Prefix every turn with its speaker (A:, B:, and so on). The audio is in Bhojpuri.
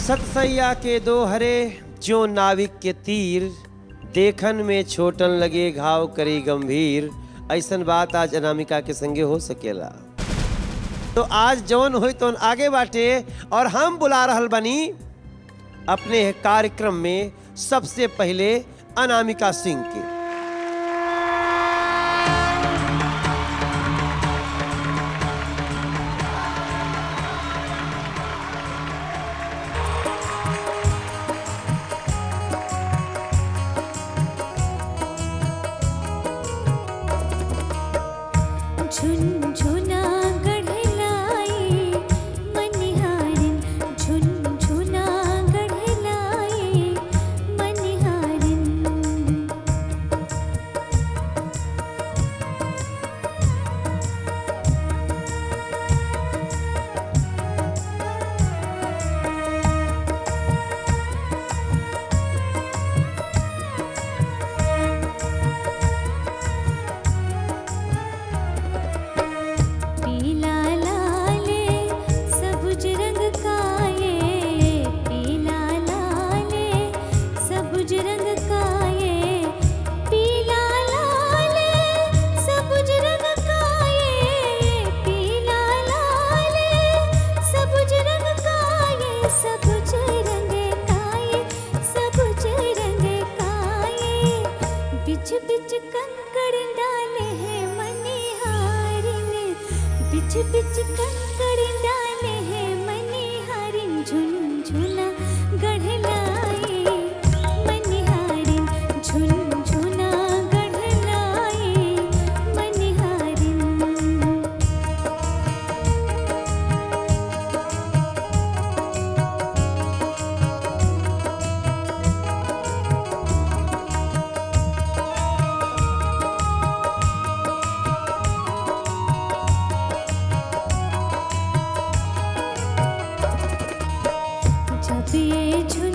A: सतसैया के दो हरे जो नाविक के तीर देखन में छोटन लगे घाव करी गंभीर ऐसन बात आज अनामिका के संगे हो सकेला तो आज जौन होई तो आगे बाटे और हम बुला रहल बनी अपने कार्यक्रम में सबसे पहले अनामिका सिंह के
B: झुनझुना गढ़लाए मनिहारिन झुनझुना गढ़लाए मनिहारिन पीला लाले सबुज रंग काये पीला लाले सबुज रंग काये पीला लाले सबुज रंग काये पीला लाले सबुज रंग काये सबुज रंग काये सबुज रंग काये बिच बिच कंकड़ डाले हैं मनिहारिन बिच बिच कंकड़ डाले हैं मनिहारिन झुनझुना गढ़लाए मनिहारिन झुनझुना गढ़लाए मनिहारिन जब ये झुन